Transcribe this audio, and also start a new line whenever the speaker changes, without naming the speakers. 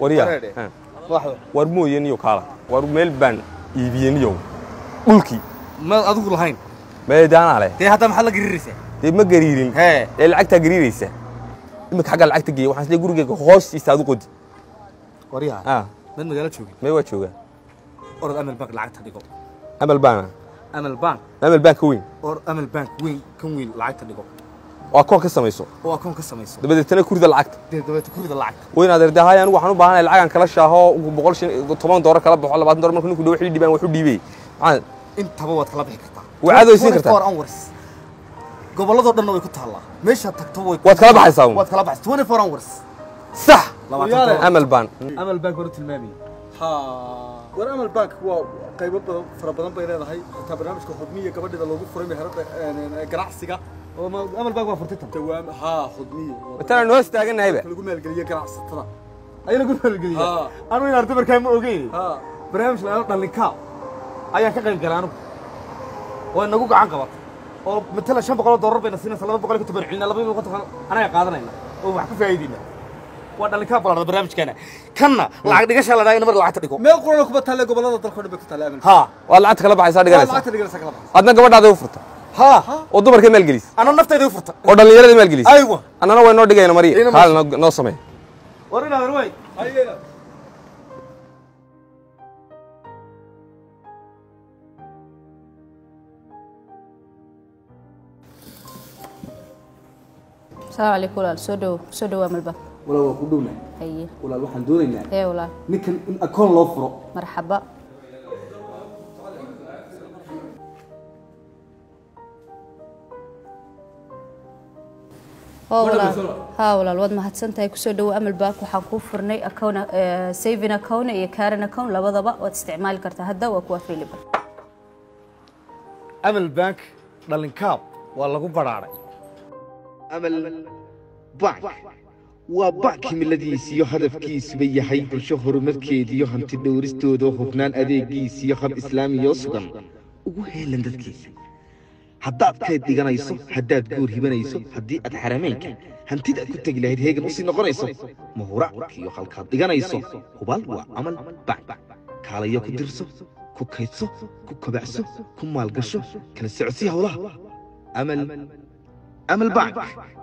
waryaa
Wareedhe.
Ha.
waxba
war mooye niyo kaala war meel baan iibiyey niyow dhulkii
ma adigu lahayn
meedaanaa leh
dee hadda maxaad la gariiraysaa
dee ma gariirin
hee
ee lacagtaa gariiraysa imika xaggaa lacagta geeya waxaan isleey gurigeyga hoostiisa aad u qodi
waryaha
ah
mad magaalo joogin
mee waa joogaa
orod amal bank lacagta dhigo
amal baana
amal bank
amal baan ka weyn
or amal bank weyn kan weyn lacagta dhigo
oo akoon ka samayso
oo akoon ka samayso
dabadeetana kurida lacagta
dee dabeeta kurida lacagta
weyn adeer hay anigu waxaan u baahanahay lacagan kala shaaho boqol shan toban doolar kala baxo labaatan doolar marka ninku dhow wixii dhibaan waxu dhiibay maxaa
intaba waad kala bixi kartaa
Waa caad weysiin kartaa.
24 hours gobolladoo dhanna way ku taallaa meeshaad tagto way
Waad kala baxaysaa uun.
waad kala baxaysaa 24 hours
sax
Labaatan
amal baan
amal bank hore tilmaamay
ha war amal bank waa qaybo badan fara badan bay leedahay xitaa barnaamijka xudmiya gabadheeda loogu furay meherada ganacsiga
oo ma- amal bank waa furtay tan
dawaam ha xudmiya
watana noo istaaganahayba
lagu maalgeliye ganacsatada
ayaa lagu maalgeliya
Ha.
anu in arday markaa ma ogeyn
ha
barnaamij la dhalinkaa ayaan ka qayb galay anigu waa inagu gacan qabatay oo matala shan boqol oo doolar bayna siinaysa laba boqol iyo konton bayna celinaa laba boqol konton anaga qaadanayna oo wax ka faa'iidayna waa dhalinkaa ballaadhada barnaamijkeena kanna lacag dhigashaa la dhahay in mar lacagta dhigo
meel qurana kuma taale gobolada dalka oo dhan bay ku taale amal
ha
waad lacagta kala baxaysaa
Waa
dhiganaysaa
lacagta dhiganaysa kala baxaysa
adna gabadhaada u furta
ha
oo dumarka maalgelis
ana naftayda u furta
oo dhallinyarada maalgelis
aywa
annana way noo dhigayna mariya
Ina
haal noo- noo samee
war inaad way
hayeena
asalaamu calaykum walaal soo dhowo soo dhowaa malba
walaal waa ku dhowna
haye
walaal waxaan doonaynaa
ee walaal
ninkan in akoon loo furo
marxaba oo walaal haa walaal waad mahadsantahay kusoo dhowo amal bank waxaan kuu furnay account eh, saving account iyo current account labadaba waad isticmaali kartaa hadda waa kuwa available
amal bank dhalinkaab waa lagu badhaadhay
amal bank waa bank himiladiisiyo hadafkiisuba yahay bulsho horumarkeediyo hanti dhowristooda hubnaan adeegiisiyo hab islaamiyoo sugan ugu heelan dadkiisa haddaad kayd dhiganayso haddaad guur hibanayso haddii aad xarameynka hantidaad ku tegi lahayd heegan usii noqonayso mahuraackiyo halkaad dhiganayso hubaal waa amal bank kaalayo ku dirso ku kaydso ku kobacso ku maalgasho kala socodsii howlaha amal amal bank